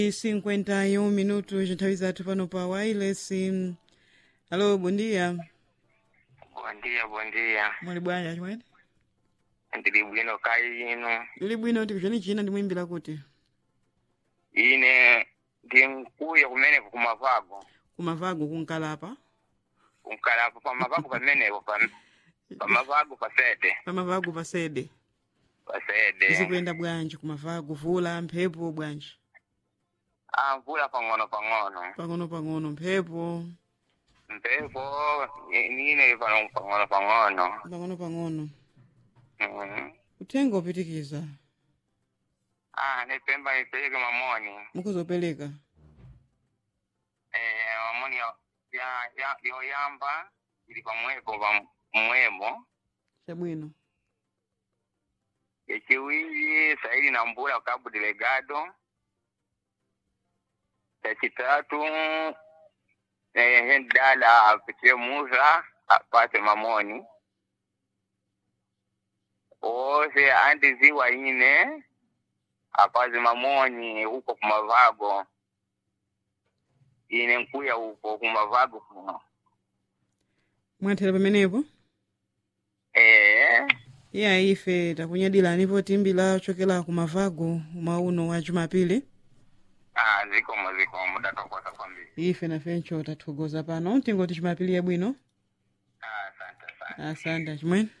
51 minutos nthawi zathu pano pa wireless alo bondia Bom dia, bom dia. muli bwanji chimwene Ndili bwino kai ino. ili bwino kuti kuchani china ndimwimbira kuti Ine ndi mkuya kumeneko kumavago. kumavago kunkalapa Kunkalapo pamavago pamenepo pa pamavago pasede. pamavago pasede Pasede. zikuyenda bwanji kumavago vula mphepo bwanji Ah, mvula pang'ono pang'ono. pang'ono pang'ono mphepo Mpepo nine pano pang'ono pang'ono. pang'ono pang'ono Mhm. uthenga upitikiza Ah, nipemba nipeleke mamoni. mukuzopereka Eh, mamoni ya ya ya yoyamba ili pamwepo pa mwemo. chabwino Echiwiri saidi na mbula kabu delegado. Echitatu eh, ndala apitie muza apate mamoni. Ose andi ziwa ine apaze mamoni huko kumavago. Ine nkuya huko kumavago kuno. mwathera pamenepo Eh, iya ife takunyadilanipo timbila chokela kumavago mwauno wa jumapili ah, zikomo zikomo datokosa kwambiri. ife nafencho tathokoza pano tingoti chimapili yabwino Ah, asante asante. asante chimwene